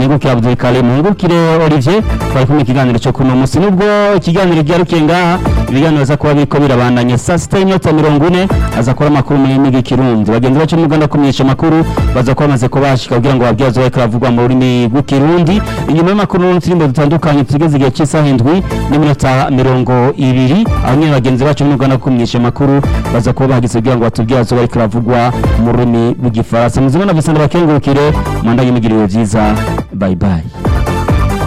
mwengukire Abdul Karim mwengukire Olivier twari kumwe ikiganiro cyo kuno munsi nubwo ikiganiro ryarukiye ngaha ibiganiro aza kuba biriko birabandanya saa sita y'iminota mirongo ine aza kuba amakuru mu rurimi rw'ikirundi bagenzi bacu mu Rwanda kumenyesha amakuru baza kuba bamaze kubashika kugira ngo babyaze bariko baravugwa mu rurimi rw'ikirundi inyuma y'amakuru n'uturimbo dutandukanye tugeze igihe cy'isaha indwi n'iminota mirongo ibiri aho nyine bagenzi bacu mu Rwanda kumenyesha amakuru baza kuba bahageze kugira ngo batubyaze bariko baravugwa mu rurimi rw'igifaransa muzima na Vincent bakengurukire mwandanye mugiriwe byiza bye bye